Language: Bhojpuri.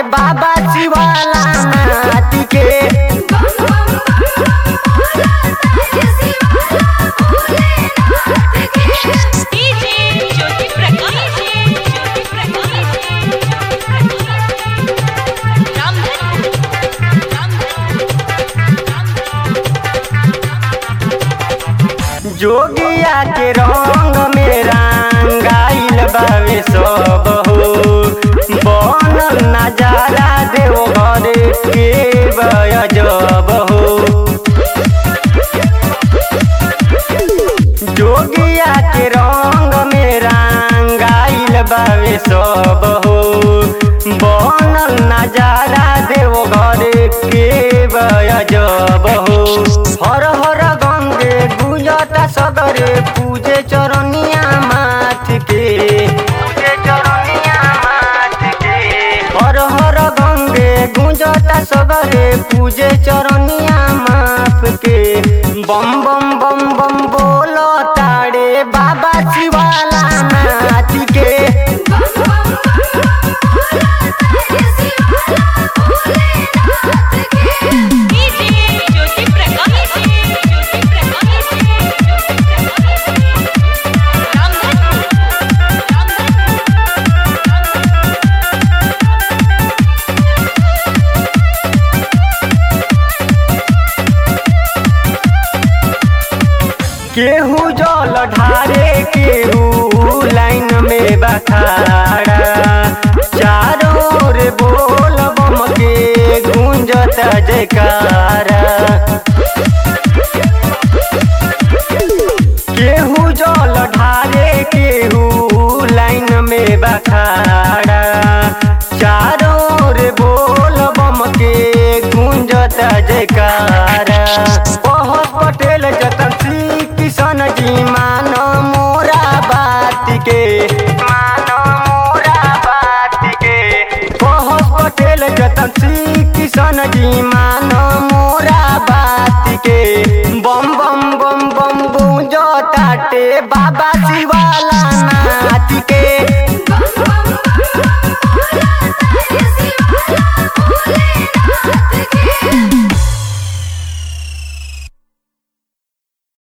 बाबा शिवाला नाथ के डीजे ज्योति प्रकाश ज्योति प्रकाश रामधन जोगिया के रंग में रंगाइल बावे सब हो बनल नजारा देव घर के बजब हो जोगिया के रंग में रंगाइल बावे सब हो बनल नजारा देव घर के बजब हो हर हर गंगे गुंजता सगरे पूजे चरनिया माथ के पूजे चरनिया माथ के हर हर गंगे गुंजता सगरे पूजे चरनिया माथ के बम बम बम बम बोलो ताड़े बाबा शिवाला नाथ के डीजे ज्योति प्रकाश ज्योति प्रकाश रामधन केहू जल ढारे केहू लाइन में बखाड़ा चारों ओर बोल बम के गूंजत जयकारा केहू जल ढारे केहू लाइन में बखाड़ा चारों ओर बोल बम के गूंजत जयकारा बहुत पटेल जतन श्री किशन जी मान मोरा बात के मान मोरा बात के बहुत पटेल जतन श्री किशन जी मान मोरा बात के बम बम बम बम गूंजो ताटे बाबा शिवा